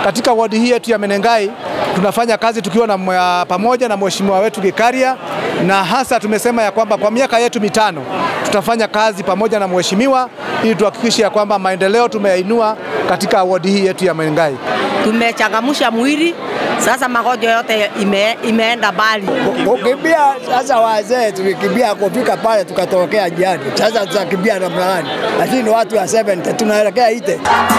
katika wadi hii yetu ya Menengai tunafanya kazi tukiwa na mwa- pamoja na mheshimiwa wetu Gikaria, na hasa tumesema ya kwamba kwa miaka yetu mitano tutafanya kazi pamoja na mheshimiwa ili tuhakikishe ya kwamba maendeleo tumeyainua katika wadi hii yetu ya Menengai. tumechangamsha mwili sasa, magonjwa yote ime, imeenda mbali. Kukimbia sasa, wazee tulikimbia kufika pale tukatokea njiani. Sasa tutakimbia namna gani? Lakini watu wa 70 tunaelekea ite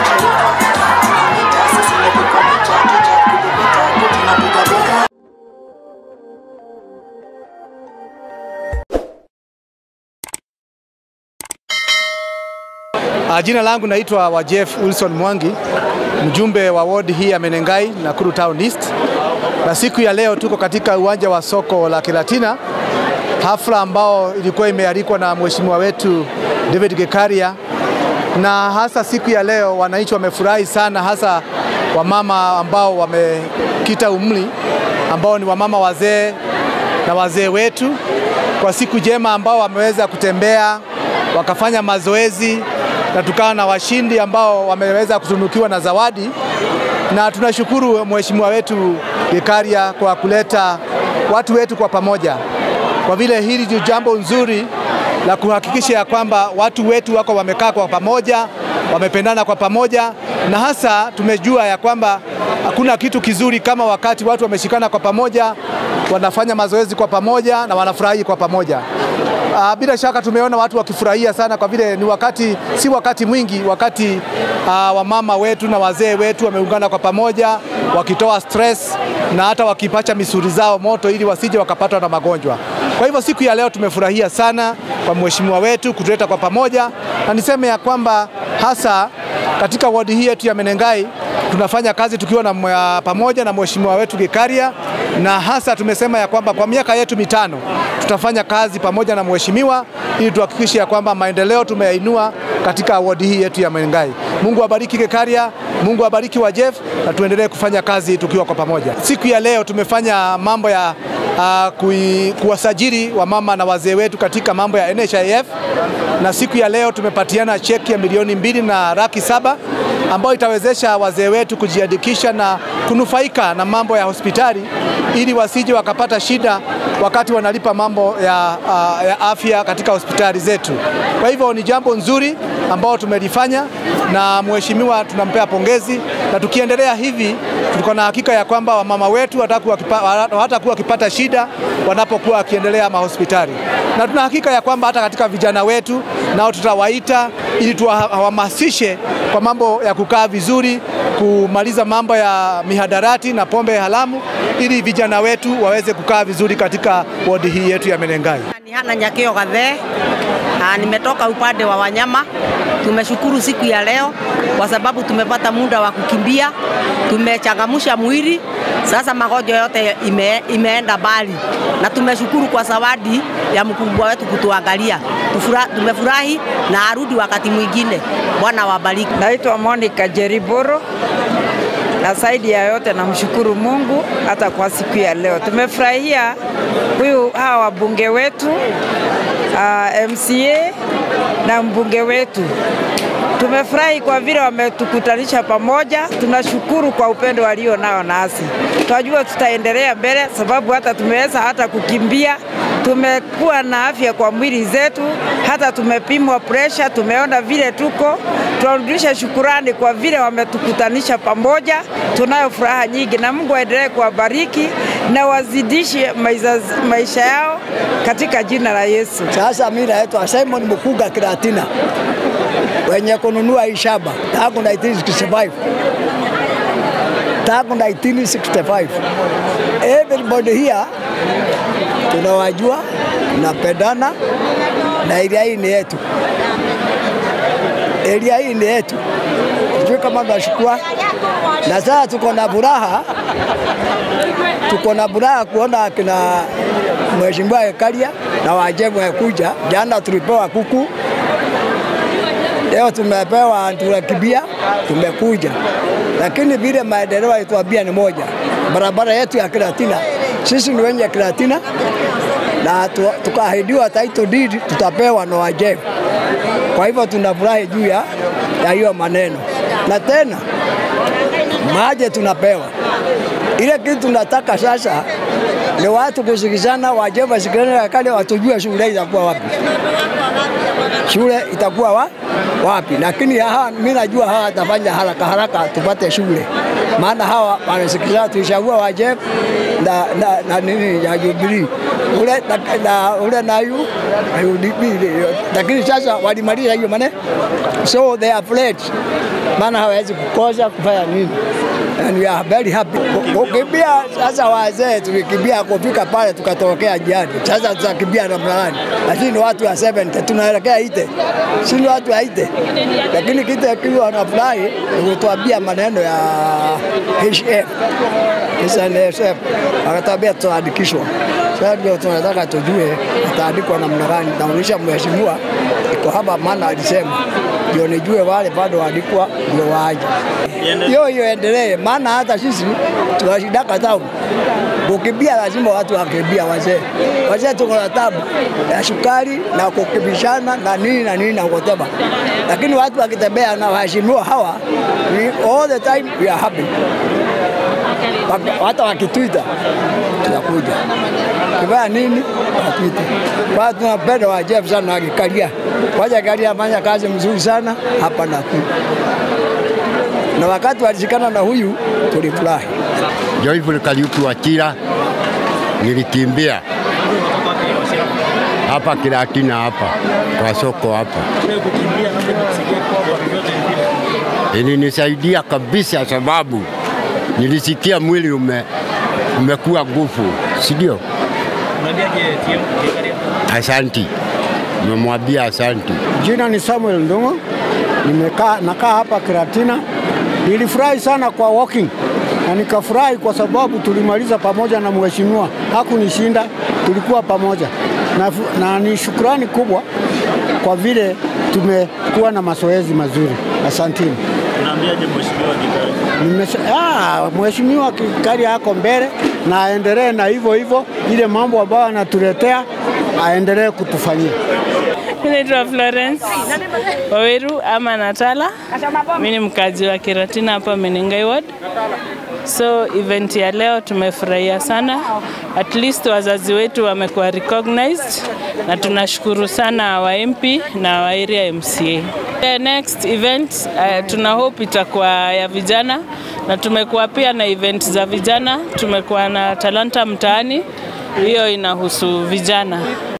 Ah, Jina langu naitwa Wajef Wilson Mwangi, mjumbe wa ward hii ya Menengai, Nakuru Town East, na siku ya leo tuko katika uwanja wa soko la Kiratina, hafla ambao ilikuwa imealikwa na mheshimiwa wetu David Gekaria, na hasa siku ya leo wananchi wamefurahi sana, hasa wamama ambao wamekita umri, ambao ni wamama wazee na wazee wetu, kwa siku njema ambao wameweza kutembea wakafanya mazoezi na tukawa na washindi ambao wameweza kutunukiwa na zawadi, na tunashukuru mheshimiwa wetu Gekaria kwa kuleta watu wetu kwa pamoja, kwa vile hili ni jambo nzuri la kuhakikisha ya kwamba watu wetu wako wamekaa kwa pamoja, wamependana kwa pamoja, na hasa tumejua ya kwamba hakuna kitu kizuri kama wakati watu wameshikana kwa pamoja, wanafanya mazoezi kwa pamoja na wanafurahi kwa pamoja. Uh, bila shaka tumeona watu wakifurahia sana kwa vile ni wakati, si wakati mwingi, wakati uh, wamama wetu na wazee wetu wameungana kwa pamoja wakitoa stress na hata wakipacha misuli zao moto ili wasije wakapatwa na magonjwa. Kwa hivyo siku ya leo tumefurahia sana kwa mheshimiwa wetu kutuleta kwa pamoja, na niseme ya kwamba hasa katika wadi hii yetu ya Menengai tunafanya kazi tukiwa na mwa- pamoja na mheshimiwa wetu Gikaria, na hasa tumesema ya kwamba kwa miaka yetu mitano tutafanya kazi pamoja na mheshimiwa ili tuhakikishe ya kwamba maendeleo tumeyainua katika wadi hii yetu ya Menengai. Mungu abariki Gekaria, Mungu abariki Wajef na tuendelee kufanya kazi tukiwa kwa pamoja. Siku ya leo tumefanya mambo ya uh, kui, kuwasajili wamama na wazee wetu katika mambo ya NHIF na siku ya leo tumepatiana cheki ya milioni mbili na laki saba ambayo itawezesha wazee wetu kujiandikisha na kunufaika na mambo ya hospitali ili wasije wakapata shida wakati wanalipa mambo ya, uh, ya afya katika hospitali zetu. Kwa hivyo ni jambo nzuri ambao tumelifanya na mheshimiwa tunampea pongezi, na tukiendelea hivi tuko na hakika ya kwamba wamama wetu hawatakuwa wakipa- hawatakuwa wakipata shida wanapokuwa wakiendelea mahospitali, na tuna hakika ya kwamba hata katika vijana wetu nao tutawaita ili tuwahamasishe kwa mambo ya kukaa vizuri, kumaliza mambo ya mihadarati na pombe haramu, ili vijana wetu waweze kukaa vizuri katika wodi hii yetu ya Menengai. Ni Hana Nyakio Gathee. Ah, nimetoka upande wa wanyama. Tumeshukuru siku ya leo kwa sababu tumepata muda wa kukimbia, tumechangamsha mwili. Sasa magonjwa yote ime, imeenda mbali, na tumeshukuru kwa zawadi ya mkubwa wetu kutuangalia. Tufura- Tumefurahi na arudi wakati mwingine. Bwana wabariki. Naitwa Monica Jeriboro na zaidi ya yote namshukuru Mungu hata kwa siku ya leo. Tumefurahia huyu hawa wabunge wetu uh, MCA na mbunge wetu. Tumefurahi kwa vile wametukutanisha pamoja. Tunashukuru kwa upendo walio nao nasi. Tunajua tutaendelea mbele, sababu hata tumeweza hata kukimbia, tumekuwa na afya kwa mwili zetu, hata tumepimwa presha, tumeona vile tuko. Tunarudisha shukurani kwa vile wametukutanisha pamoja. Tunayo furaha nyingi, na Mungu aendelee kuwabariki na wazidishe maisha, maisha yao katika jina la Yesu. Sasa mimi naitwa Simon Mukuga Kiratina, wenye kununua hii shamba tangu 1965 tangu 1965. Everybody here tunawajua, tunapendana na area hii ni yetu, area hii ni yetu, sijui kama tunashukua. Na sasa tuko na furaha, tuko na furaha kuona akina Mheshimiwa Ekaria na Wajemu kuja. Jana tulipewa kuku, leo tumepewa turakibia, tumekuja, lakini vile maendeleo alituambia ni moja, barabara yetu ya Kiratina, sisi ni wenye Kiratina na tu- tukaahidiwa title deed tutapewa na Wajemu. Kwa hivyo tunafurahi juu ya ya hiyo maneno. na tena maji tunapewa. Ile kitu tunataka sasa ni watu kusikizana, waje wasikizane na kale watujue shule itakuwa wapi, shule itakuwa wa, wapi. Lakini hawa mimi najua hawa watafanya haraka haraka tupate shule, maana hawa wanasikizana, tulichagua waje na, na, na nini ya Jubilee ule na, na ule nayu na UDP, lakini sasa walimaliza hiyo maneno, so they are afraid, maana hawawezi kukosa kufanya nini and we are very happy. Kukimbia sasa, wazee tulikimbia kufika pale tukatokea jiani, sasa tutakimbia namna gani? Lakini ni watu wa 70 tunaelekea ite, si ni watu wa ite, lakini kite kiwa wanafurahi ni kutuambia maneno ya HF SNSF, akatuambia tutaandikishwa. Sasa ndio tunataka tujue itaandikwa namna gani. Naonyesha mheshimiwa iko hapa, maana alisema ndio nijue wale bado waandikwa ndio waje hiyo hiyo endelee, maana hata sisi tunashidaka tabu kukimbia, lazima watu wakimbia. Wazee wazee tuko na tabu ya sukari na kukimbishana na nini na nini na kuteba, lakini watu wakitembea na waheshimiwa hawa we, all the time we are happy. Wak- Hata wakitwita tunakuja kifanya nini watwite. Kwa hiyo tunapenda wa Jeff sana wakikalia, waja kalia afanya kazi mzuri sana hapa Nakuru na wakati walishikana na huyu tulifurahi. Joyful Kariuki Wachira, nilikimbia hapa Kiratina hapa kwa soko hapa, ilinisaidia kabisa, sababu nilisikia mwili ume, umekuwa nguvu, si ndio? Asanti, nimemwambia asanti. Jina ni Samuel Ndungu, nimekaa nakaa hapa Kiratina. Nilifurahi sana kwa walking na nikafurahi kwa sababu tulimaliza pamoja na mheshimiwa, hakunishinda, tulikuwa pamoja na, na ni shukrani kubwa kwa vile tumekuwa na mazoezi mazuri. Asanteni. Unaambiaje mheshimiwa Gikari? Nimesha- ah, Mheshimiwa Kikari ako mbele na aendelee na hivyo hivyo, ile mambo ambayo anatuletea aendelee kutufanyia. Mimi naitwa Florence Waweru ama Natala. Mimi ni mkazi wa Kiratina hapa Menengai Ward. So event ya leo tumefurahia sana, at least wazazi wetu wamekuwa recognized na tunashukuru sana wa MP na wa area MCA. The next event uh, tuna hope itakuwa ya vijana na tumekuwa pia na event za vijana, tumekuwa na talanta mtaani, hiyo inahusu vijana.